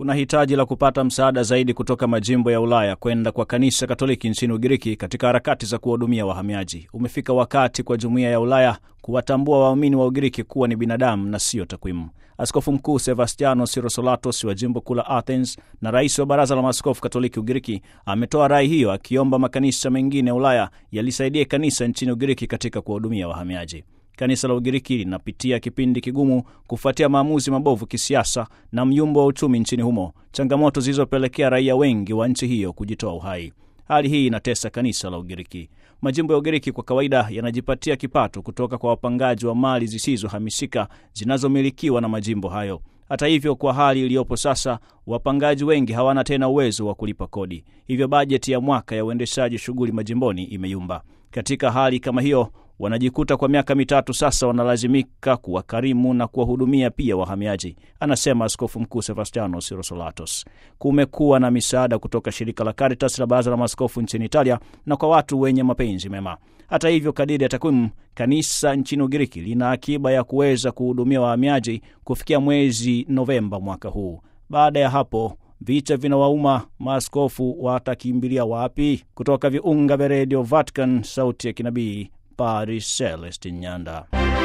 Kuna hitaji la kupata msaada zaidi kutoka majimbo ya Ulaya kwenda kwa kanisa Katoliki nchini Ugiriki katika harakati za kuwahudumia wahamiaji. Umefika wakati kwa jumuiya ya Ulaya kuwatambua waumini wa Ugiriki kuwa ni binadamu na sio takwimu. Askofu Mkuu Sebastiano Sirosolatos wa jimbo kuu la Athens na rais wa Baraza la Maaskofu Katoliki Ugiriki ametoa rai hiyo, akiomba makanisa mengine ya Ulaya yalisaidie kanisa nchini Ugiriki katika kuwahudumia wahamiaji. Kanisa la Ugiriki linapitia kipindi kigumu kufuatia maamuzi mabovu kisiasa na myumbo wa uchumi nchini humo, changamoto zilizopelekea raia wengi wa nchi hiyo kujitoa uhai. Hali hii inatesa kanisa la Ugiriki. Majimbo ya Ugiriki kwa kawaida yanajipatia kipato kutoka kwa wapangaji wa mali zisizohamisika zinazomilikiwa na majimbo hayo. Hata hivyo, kwa hali iliyopo sasa, wapangaji wengi hawana tena uwezo wa kulipa kodi, hivyo bajeti ya mwaka ya uendeshaji shughuli majimboni imeyumba. Katika hali kama hiyo wanajikuta kwa miaka mitatu sasa wanalazimika kuwakarimu na kuwahudumia pia wahamiaji, anasema Askofu Mkuu Sebastiano Sirosolatos. Kumekuwa na misaada kutoka shirika la Caritas la Baraza la Maaskofu nchini Italia na kwa watu wenye mapenzi mema. Hata hivyo, kadiri ya takwimu, kanisa nchini Ugiriki lina akiba ya kuweza kuhudumia wahamiaji kufikia mwezi Novemba mwaka huu. Baada ya hapo vicha vinawauma, maaskofu watakimbilia wapi? Kutoka viunga vya redio Vatican, sauti ya kinabii, Paris, Celestin Nyanda.